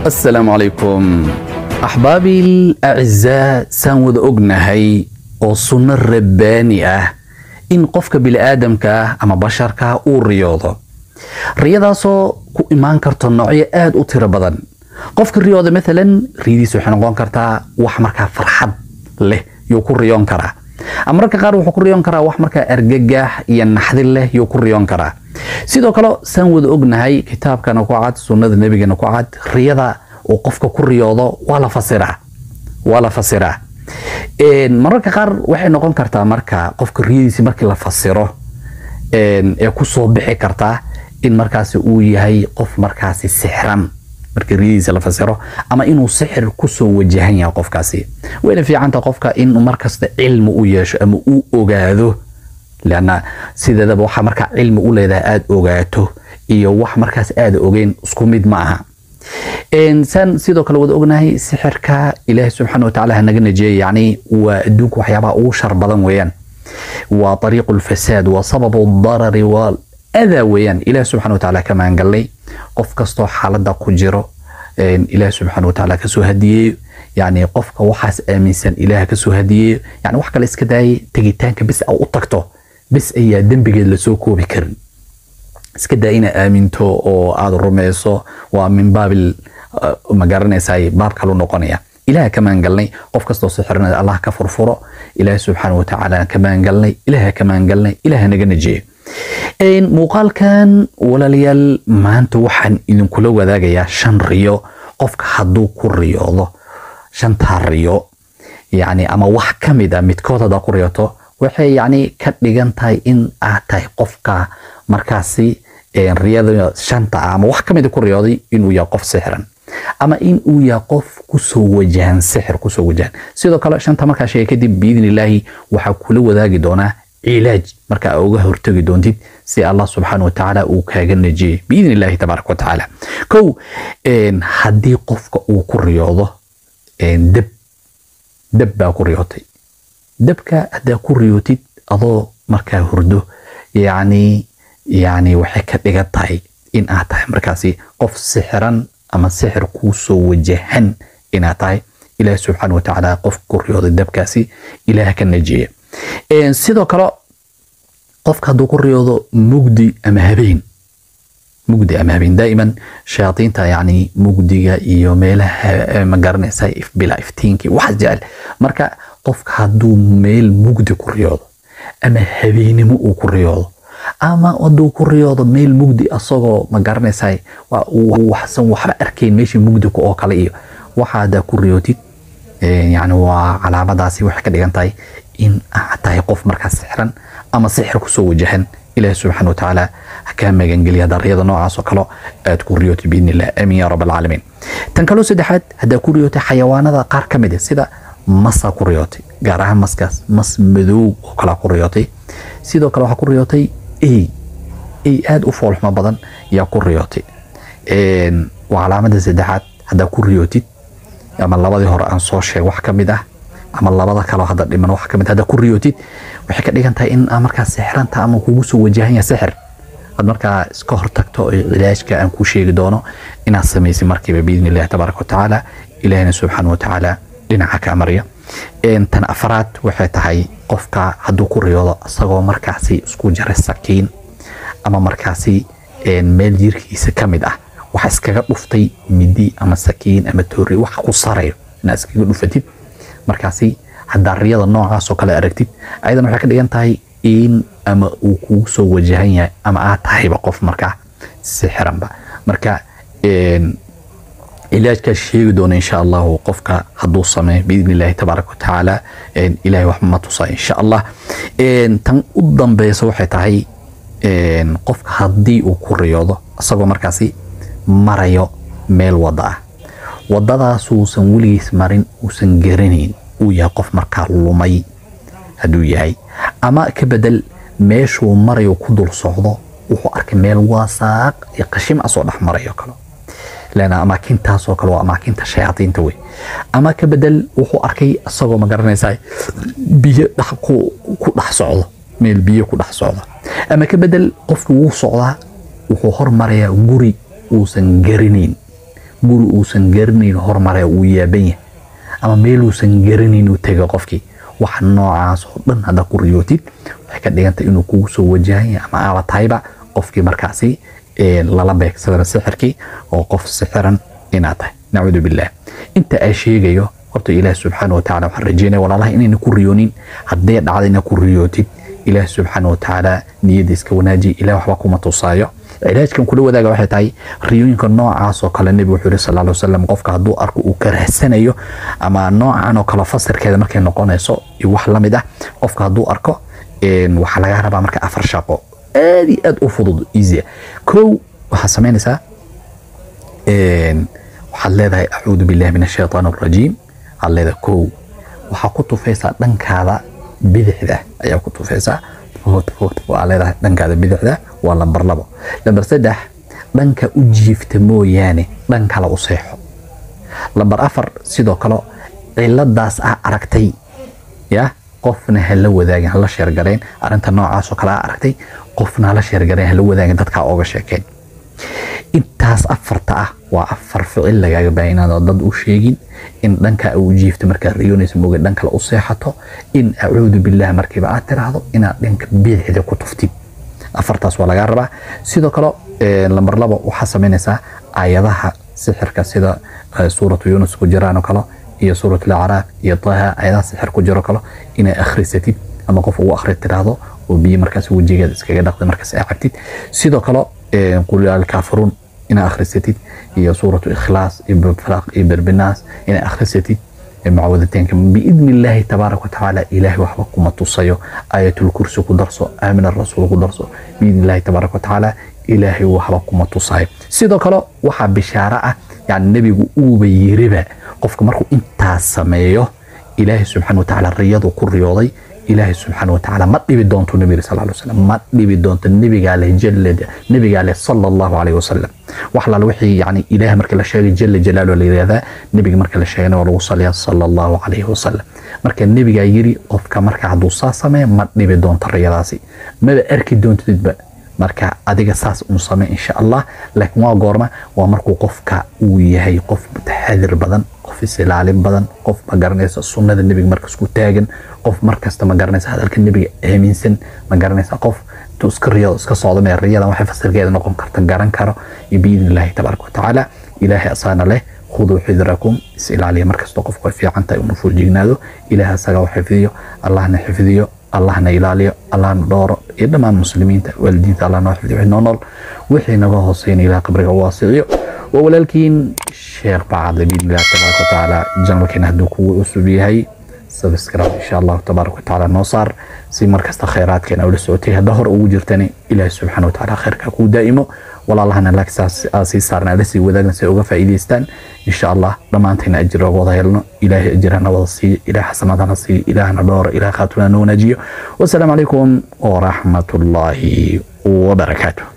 asalaamu calaykum axbaabii acizaa saan wada ognahay oo sunno rabbaani ah in qofka bini'aadamka ah ama basharka uu riyoodo riyadaasoo ku imaan karto noocyo aad u tiro badan qofka riyooda maalan riyadiisa waxay noqon kartaa wax markaa farxad leh yuu ku riyoon karaa ama mararka qaar wuxuu ku riyoon karaa wax markaa argagax iyo naxdin leh yuu ku riyoon karaa sidoo kale saan wada ognahay kitaabkana ku cad sunnada nebigana ku cad riyada uu qofka ku riyoodo waa la fasiraa waa la fasiraa mararka qaar waxay noqon kartaa marka qofka riyadiisi markii la fasiro ee kusoo bixi kartaa in markaasi uu yahay qof markaasi sixran markii riyadiisa la fasiro ama inuu sixir kusoo wajahan yahay qofkaasi wayna fiicanta qofka in markasta cilmi u yeesho ama uu ogaado lanna sideedaba waxaa markaa cilmi u leedahay aada ogaato iyo wax markaas aada ogeyn isku mid ma aha saan sidoo kale wada ognahay sixirka ilaahi subxaana watacaala hanaga najeeye yani waa adduunka waxyaabaha ugu shar badan weeyaan waa ariiqu lfasaad waa sababu darari waa adaa weeyaan ilahi subxana watacaala ka maangallay qof kastoo xaalada ku jiro ilaah subxaana watacaala kasoo hadiyeeyo yani qofka waxaas aaminsan ilaah kasoo hadiyeeyo yani wax kale iska daayay tegitaanka bis a u tagto bis ayaa dembigeed lasoo koobi karin iska daa inaa aaminto oo aada rumayso waa min baabil magaranaysaay baab kalu noqonaya ilaah ka maangalnay qof kastoo sixirnada allah ka furfuro ilaah subxaana watacaala ka maangalnay ilaah ka maangalnay ilaah naga najeeyo muuqaalkan walaalayaal maanta waxaan idinkula wadaagayaa shan riyo qofka hadduu ku riyoodo shantaa riyo yani ama wax ka mid a midkood haddaa ku riyoto waxay yani ka dhigan tahay in aad tahay qofka markaasi riyada shanta ah ama wax ka mid a ku riyooday inuu yahay qof sixiran ama in uu yahay qof kusoo wajahan sixir kusoo wajahan sidoo kale shanta markaa sheega kadib biidni illaahi waxaa kula wadaagi doonaa cilaaj marka aa uga hortagi doontid si allah subxaana watacaala uu kaaga najiyey biidn illahi tabaaraka watacaala kow haddii qofka uu ku riyoodo deb deb baa ku riyootay debka haddaa ku riyootid adoo markaa hurdo yani yani waxay ka dhigan tahay in aad tahay markaasi qof sixiran ama sixir kuu soo wajahan inaad tahay ilaah subxaana watacaala qof ku riyooday debkaasi ilaah ka najiya sidoo kale qofka hadduu ku riyoodo mugdi ama habeen mugdi ama habeen daa'iman shayaadiinta yani mugdiga iyo meelaha ma garanaysa bila iftiinkii waxaas jecel marka qofka hadduu meel mugdi ku riyoodo ama habeenimo uu ku riyoodo ama hadduu ku riyoodo meel mugdi asagoo ma garanaysa waxsan waxba arkayn meeshii mugdiku oo kale iyo waxa haddaa ku riyootid yani waa calaamadaasi waxay ka dhigan tahay in aad tahay qof markaa sixran ama sixir kusoo wajahan ilaah subxaana watacaala hakaa magangeliya dariyada noocaas oo kale aad ku riyootay biidn illah aamin ya rab alcaalamiin tan kaloo saddexaad haddaa ku riyootay xayawaanada qaar ka mid a sida masaa ku riyootay gaar ahaan maskaas mas madow oo kalea ku riyootay sidoo kale waxaa ku riyootay ey ey aada u foolxumo badan yaa ku riyootay waa calaamada saddexaad haddaa ku riyootid ama labadii hore aan soo sheeg wax ka mid ah ama labada kaleo hadda dhiman wax kamid hadda ku riyootid waxay ka dhigan tahay in markaa sixranta ama kugu soo wajahan yahay sixir aad markaa iska hortagto cilaajka aan kuu sheegi doono inaad samaysid markiiba biidni illahi tabaaraka watacaala ilahina subxaana watacaala dhinaca ka marya tan afraad waxay tahay qofka hadduu ku riyoodo isagoo markaasi isku jaray sakiin ama markaasi meel jirkiisa ka mid ah waxa iskaga dhuftay midi ama sakiin ama toori wax ku sarayo inaad iskaga dhufatid markaasi haddaa riyada noocaasoo kale aragtid ayadan waxay ka dhigan tahay in ama uu kugu soo wajahan yahay ama aad tahayba qof markaa sixiranba marka cilaajkaa sheegi doona insha allahu qofka hadduu sameeyo biidn illahi tabaaraka watacaala ilahay wax ma tusa insha allah tan u dambeysa waxay tahay qofka haddii uu ku riyoodo isagoo markaasi marayo meel wada ah wadadaas uusan weligiis marin uusan garanayn uu yahay qof markaa lumay hadduu yahay ama ka bedel meeshuu marayo ku dul socdo wuxuu arkay meel waasaaq iyo qashim a soo dhex marayo kale lana amaakintaasoo kale waa amaakinta shayaadiinta wey ama ka bedel wuxuu arkay isagoo ma garanaysaa biyo ku dhex socdo meel biyo ku dhex socdo ama ka bedel qofki wuu socdaa wuxuu hormarayaa guri uusan garanayn guri uusan garanayn hormare uu yaaban yahay ama meel uusan garanayn uu tego qofkii wax noocaas oo dhan haddaa ku riyootid waxay ka dhigantay inuu kugu soo wajahan yahay ama aaba tahayba qofkii markaasi lala beegsadana sixirkii oo qof sixiran inaad tahay nacuudu billah inta aa sheegayo horta ilaah subxaana watacaala waxaan rajeynaya walaalaha inayna ku riyoonin haddee dhacda ina ku riyootid ilaah subxaana watacaala niyadda iska wanaajiya ilaah waxba kuma tusaayo cilaajkan kula wadaaga waxay tahay riyooyinka noocaas oo kale nebigu wuxuu yihi sal lla wasalam qofka hadduu arko uu karahsanayo ama noocan oo kale fasirkeeda markay noqonayso iyo wax la mid ah qofka hadduu arko waxaa laga rabaa marka afar shaqo aad iyo aad u fudud easy kow waxaad samaynaysaa waxaad leedahay acuudu billahi min ashaytaan alrajiim waxaad leedahay kow waxaa ku tufaysaa dhankaada bidixda ayaa ku tufaysaa food food waa leedahay dhankaada bidixda waa lambar labo lambar saddex dhanka u jiifta mooyaane dhan kale u seexo lambar afar sidoo kale ciladaas ah aragtay ya qofna hala wadaagin hala sheergareen arinta noocaasoo kale a aragtay qofna hala sheergareen hala wadaagin dadkaa ooga sheekeen intaas afarta ah waa afar ficil lagaaga baahan inaad dad u sheegin in dhanka u jiifto markaad riyoonaysa mooga dhan kale u seexato in acuudu billah markiiba aad tiraahdo inaad dhanka bidixda ku tuftid afartaas waa lagaa rabaa sidoo kale lambar labo waxaa samaynaysaa aayadaha sixirka sida suuratu yunus ku jiraan oo kale iyo suurat alacraaf iyo taha aayadaha sixir ku jiro kale inaad akhrisatid ama qof ugu akhri tiraahdo oo biyo markaas wejigeeda iskaga dhaqday markaas aa cabtid sidoo kale qul alkaafiruun inaad akhrisatid iyo suuratu ikhlaas iyo falaq iyo berbinaas inaad akhrisatid معوذتين بإذن الله تبارك وتعالى إلهي وحبك كما تصيو آية الكرسي كدرسو آمن الرسول كدرسو بإذن الله تبارك وتعالى إلهي وحبك كما تصيو سيدو كلا وحا بشارة يعني النبي أوبا يربا قفك مركو انتا سميو إلهي سبحانه وتعالى الرياض وكل رياضي ilaahay subxaana watacaala ma dhibi doonto nabiga sal ly wasalam ma dhibi doonto nabigaa leh jalla nabigaa leh sala allahu calayhi wasalam wax laala wixii yani ilaah marka la sheegay jalla jalaalu la yidhahdaa nabiga marka la sheegana waa lagu saliyaa sala allahu calayhi wasalam marka nabigaa yiri qofka marka hadduu saa sameeya ma dhibi doonto riyadaasi maba arki doontidba marka adiga saas un samey insha allah laakiin waa goorma waa markuu qofka uu yahay qof mutaxadir badan qof isilaalin badan qof ma garanaysa sunnada nebiga markas ku taagan qof markasta ma garanaysa hadalka nebiga aaminsan ma garanaysa qof intuu iska riyado iska socdo mee riyadan waxay fasirkeeda noqon karta garan karo iyo biidni illaahi tabaaraka watacaala ilaahay asaana leh khuduu xidrakum is ilaaliya markastoo qofku ay fiican tahay unu fuljignaado ilaahay asaga u xifdiyo allahna xifdiyo allahna ilaaliyo allahna dhooro iyo dhammaan muslimiinta waalidiinta allah noo xifdiyo wixii noo nool wixii naga hooseyna ilaah qabriga u waasiciyo waa walaalkiin sheekh bacadle biidni illahi tabaaraka watacaala janalkeena hadduu kugu cusub yahay subscribe insha allahu tabaaraka watacaala noo saar si markasta khayraadkeena ula socotay hadda hor ugu jirtani ilaahi subxaana watacaala khayrka kuu daa'imo walaalahana laagsaas aa sii saarna ala sii wadaagna si ay uga faa'iidaystaan insha allah dhammaantayna ajir oga wada helno ilaahay ajirhana wada siiyo ilaah xasanaadana siiyo ilaahna dhooro ilaah khaatunana wanaajiyo wasalaamu calaykum waraxmat ullaahi wabarakaatuh